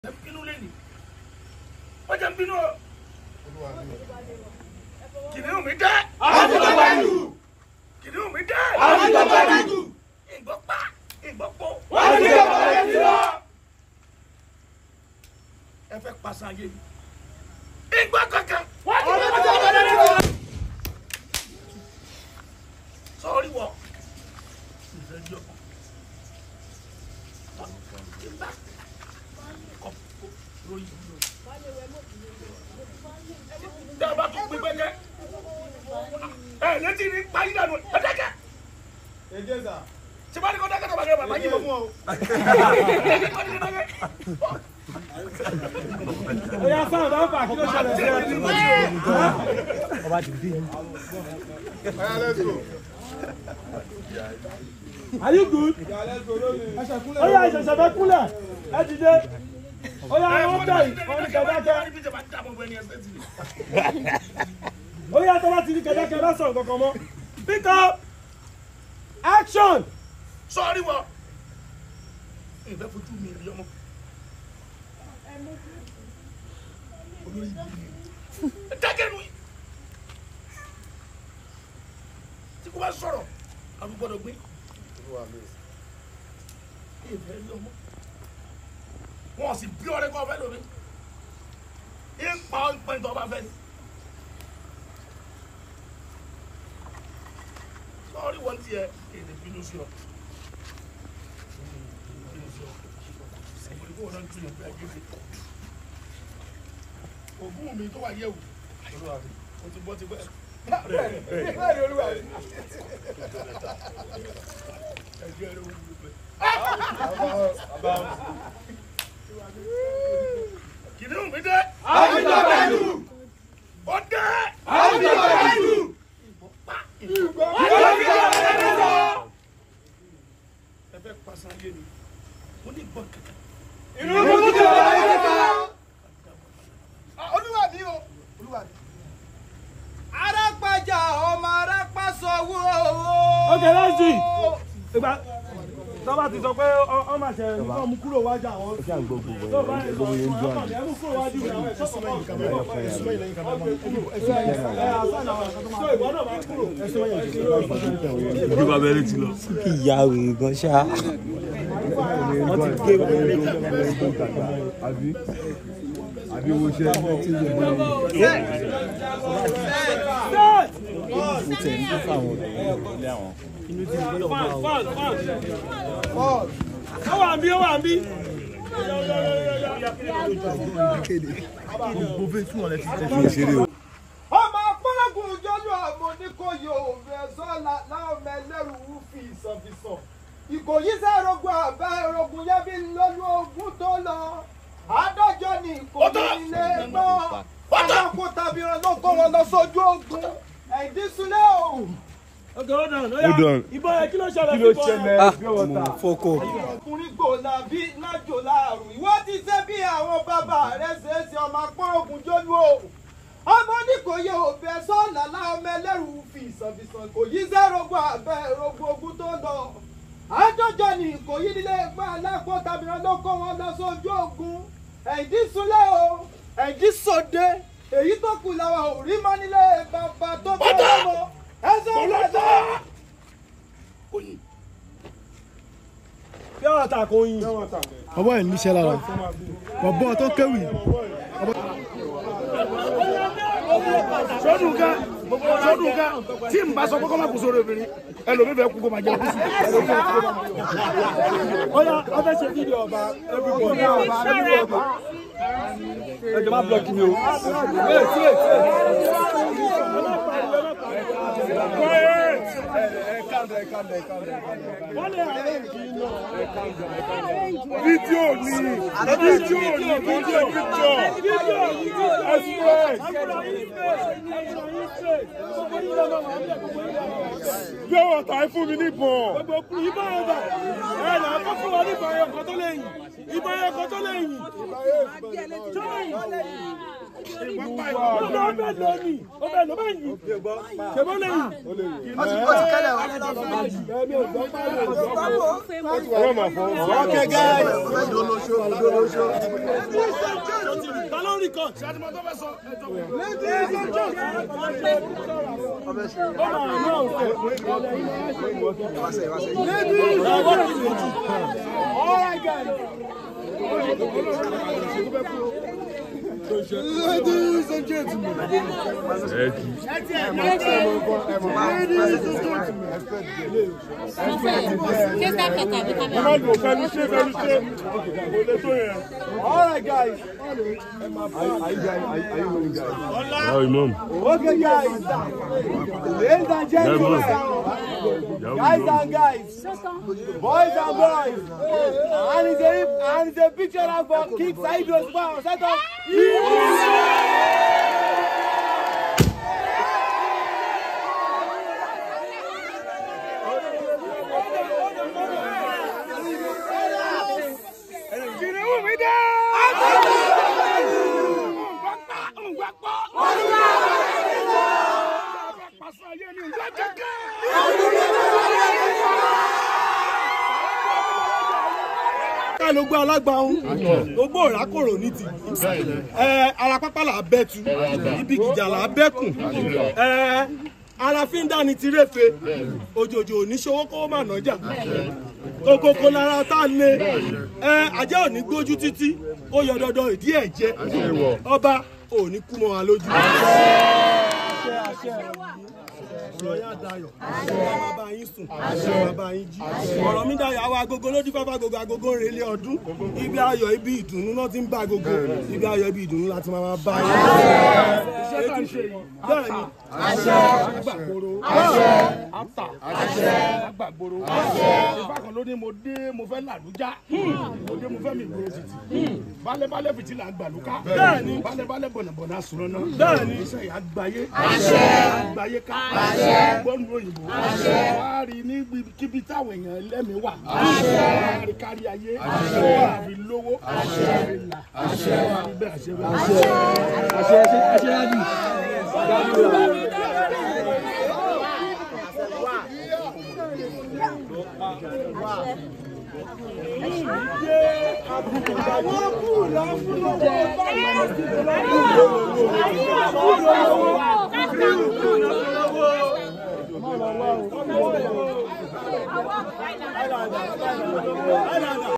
ẹ bínú lẹ́nu wọ́n jẹ́ ń bínú o kìnìún mi dẹ́ àtìgbàgbàjù kìnìún mi dẹ́ àtìgbàgbàjù ìgbọ́ pa ìgbọ́ pọ̀ wọ́n ti gbé bàbá yẹn ti lọ. ẹ fẹ́ pàṣẹ ayé mi ìgbọ́ kankan wọ́n ti gbé bàbá yẹn ti lọ. sọ́ọ́rí wọ̀ ìfẹ́ yọ ìgbà kọ́ lórí ìlú tí a bá tún pín pẹ́kẹ́ ẹ létí ní parí dànù ẹ dẹ́kẹ́ tí bá ní kó dẹ́kẹ́ tó bá kẹ́ bàbá yìí mọ̀ fún ọ. Oya sáà bá fà kí ló ṣẹlẹ̀ sí ẹ. Are you good? Oya ìṣẹ̀ṣẹ̀ fẹ́ kúnlẹ̀ ẹ dìde. Oya wọ́n tẹ̀ yìí wọ́n ní kẹ̀dákẹ́. Oya tó bá ti ní kẹ̀dákẹ́ bá sọ̀rọ̀ kankan mọ́. Pick up action. sọ́ọ́rí wọ̀ ìfẹ́ fojú mi rí ọmọ. olórí ibi ni ẹ dákẹ́ nu yìí tí kò bá sọ̀rọ̀ àwọn gbọ́dọ̀ gbé ìfẹ́ rí ọmọ wọn sì bí ọ̀rẹ́ kọ́ fẹ́ lómi ìpa ìpín tó bá fẹ́ ni sọ́ọ́rí wọ́n ti ẹ èdè bínú sí ọ. Ògùn mi tó wà yẹ̀wò. O ti bọ́ ti pẹ́. Ẹjọ́ ẹ̀rọ wọ́n ti pẹ́. Kìnìún mi dé. àtìgbàgbàjù Ó dé. àtìgbàgbàjù Pa. wọ́n ti gbé bàbá yẹn ti lọ. Ẹ fẹ́ pàṣẹ ayé mi. Mo ní gbọ́ kankan. inú mi ti gbé bàbá yẹn ti lọ. olúwa mi o olúwa mi. arápájà ọmọ arápásọwọ. Ok let's do it. Ìgbà tó bá ti sọ pé ọ máa ṣe nǹkan mú kúrò wájú àwọn. Tó bá yẹ sọ fún ọkàn ní ẹ̀mú kúrò wájú àwọn ẹ̀ṣọ́ kọ̀ọ̀kan. So ìwọ náà máa kúrò. Ojú bàbá ẹni ti lọ. ìyá wèrè gan ṣá. wọ́n ti gé wèrè àbí àbí wo ṣe tí lè mọ mo tẹ̀ ní fífa àwọn ilé àwọn. Fan fan fan. Ó wà ń bí ó wà ń bí. gbogbo fẹ́ fún ọ̀rẹ́ ti tẹ̀ fi ṣeré o. ọmọ akpọ́lọ́gùn jọ́lú àmọ́ oníkóyè òfin ẹ̀sọ́ láwọn ọmọ ẹlẹ́rù wú fi ìsọ̀fìsọ̀ ìkòyí sẹ́rọ̀gùn àbẹ́ ẹ̀rọ̀gùn yẹn fi lọ́lú ogun tó lọ àádọ́jọ́ ni ìkòyí ilé gbọ́ alákó tàbí ló kó wọn lọ sójú ogun ẹ̀dínsúlẹ̀ o. Ok hold on. Hold on. Ìbọn yẹn kí ló ṣẹlẹ̀ kí ló sí ìbọn yẹn? ṣẹlẹ̀ mo fọkọ. ọkùnrin gbòòlà bí lájò láàrú ìwọ ti ṣe bí àwọn bàbá rẹ ṣe é ṣe ọmọ akpọ́rọ̀gùn jólú o ọmọ ní kò yẹ òbẹ sọ́ọ̀lá láwọn ẹlẹ́rù fi ìsànfìsàn kò yí sẹ́rọ̀gbọ́ abẹ́ ẹ̀rọ̀gbọ́ ogun tó lọ àjọjọ ni kò yí nílé ẹgbẹ́ alápò tàbíran ló kó wọn lọ sójú ogun ẹ̀ǹdí súnlẹ̀ o ẹ̀ǹdí sòde èyí tó kù làwọn ò rí mọ́ nílé bàbá tó tó lọ́mọ ẹ̀sọ́ Ọlọ́tà. ọ̀lẹ́sọ̀. Oyin. Bí ọ̀rọ̀ ta kò yin. ọwọ́ ẹ̀ níṣẹ́ lára bọ̀bọ̀ tó kéwì sọdún kan sọdún kan tí n bá sọ pé kọ́ máa kú sórí obìnrin ẹlòmíì fẹ́ kú kó máa jẹ kú sí. Oya ọ fẹ́ ṣe fídíò ọba everybody. Ẹ jọ máa blọọkì mi o. Wait wait wait. Wọ́n lè arrange kí n lọ. fídíò ni fídíò ni fídíò fídíò express gbé wọ̀tà ẹ fún mi níbọn Gbogbo ìbọn ọba ẹ̀ là kọ́ fún wa ní ìbọn ẹ̀kọ́ tó lè yìn. Ìbọn ẹ̀kọ́ tó lè yìn. Tó lè yìn. Ó bẹ̀ lọ ní, ó bẹ̀ lọ báyìí. Ṣèbó lẹ́yìn. Okay, guys. Ta ló ń rí kọ́? ṣé àdìmọ́ tó fẹ́ sọ ẹjọ́ wọn. ẹ kì í. Ọlọ́dún fẹnu ṣe fẹnu ṣe. Kò lè tó yẹn. All right, guys. Are you guys? Are you willing, guys? Yàwó imam. Okay, guys. Ladies and gentlemen, Yàwó guys imam. and guys, boys and boys, and it's a and it's a picture of for King Saheed Osupa on set of. Kìnìún mi dé. Pàṣẹ ayé mi ń gbẹ́jẹ̀ kẹ́. ká ló gbé alágbàhún gbogbo òrákòrò ní ti ẹ ara pápá là á bẹ́tu ibi gìjà là á bẹ́kùn ẹ ara fi ń dání ti réfe òjòjò oníṣòwò kó má nájà kókókó lára tá a lé ẹ ajá ò ní gbójú títí ó yọ dandan ìdí ẹ̀ jẹ ọba ò ní kú mọ́ wa lójú. ọ̀rọ̀ yá dayọ̀ bàbá yín sùn bàbá yín jí ọ̀rọ̀ mi dayọ̀ àwọn agogo lójú fáfá agogo agogo ń relé ọdún ibi ayọ̀ ibi ìdùnnú náà ti ń bá agogo ibi ayọ̀ ibi ìdùnnú láti máa máa bá yín. Iṣẹ́ tá à ń ṣe yìí. bẹ́ẹ̀ ni Agbàgboro. Ata. Agbàgboro. Ìfá kan ló ní mo dé mo fẹ́ làlújá. Mo dé mo fẹ́ mi gbòòrò títì. Bálẹ̀bálẹ̀ fìtí là ń gbàlúkà. Bẹ́ẹ̀ni. Bálẹ̀bálẹ̀ bọ̀nàbọ̀nà sùnrọ̀ náà. Bẹ́ẹ̀ni. Iṣẹ́ yà gbáyé. Gbáyé ká. Gbọ́nù òyìnbó. Wá rí ní kíbi táwọn èèyàn ẹlẹ́mìí wà. Wá rí kárí ayé. Wá rí lówó. Wá rí là. Wá rí bẹ́ẹ̀ àṣẹ bẹ́ẹ̀. Àwọn